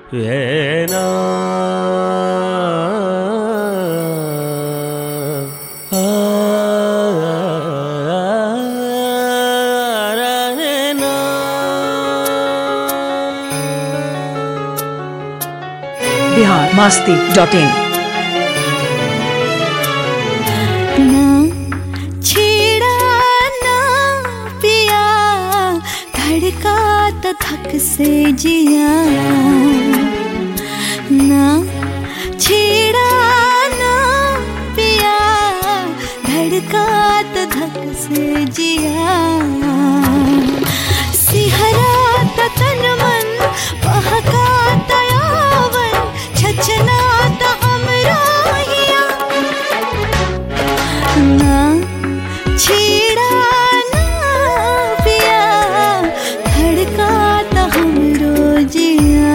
ఏనా ఆ, రనేనా. बिहार मास्ती डॉट इन ना छेड़ा ना पिया धड़का तो थक से जिया ना छेड़ा ना पिया धड़का तो थक से जिया सिहरा तो तन मन बहका तो यावन छचना तो हमरा हिया ना छेड़ा ना पिया धड़का तो हम रोजिया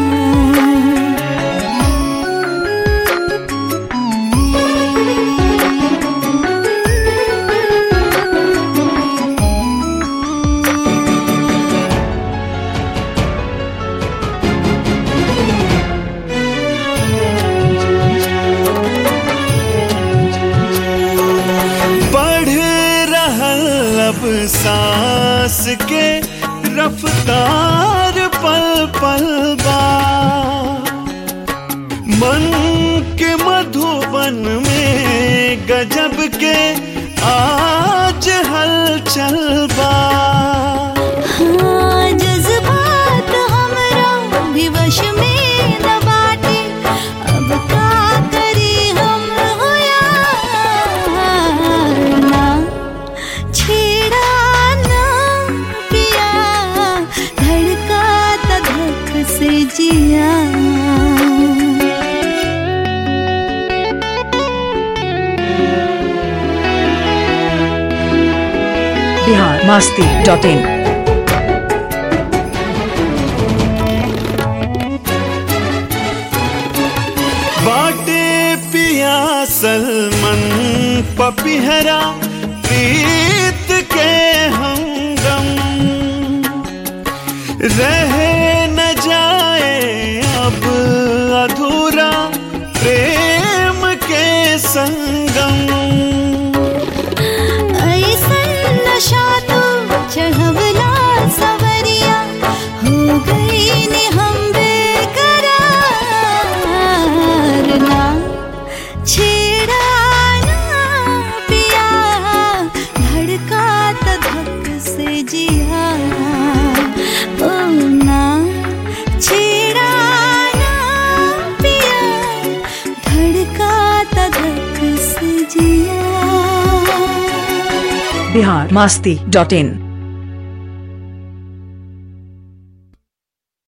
बढ़ रहल अब सांस के रफ्तार पल पल बा मन के मधुबन में गजब के आज हलचल बा हाँ जज्बात हमरा भी वश में न बाटे अब का करी हम होया ना छेड़ा ना पिया धड़का त धक से जिया बिहार मास्ती डॉट इन बाटे पिया सलमन पपिहरा प्रीत के हमगम रह न जाए अब अधूरा प्रेम के संगम ऐसन नशा तो चढ़वला सवरिया हो गई ने हम बेकरार ना छेड़ा ना पिया धड़का तो धक से जिया ओ ना छेड़ा ना पिया धड़का तो धक से जिया बिहार मास्ती डॉट इन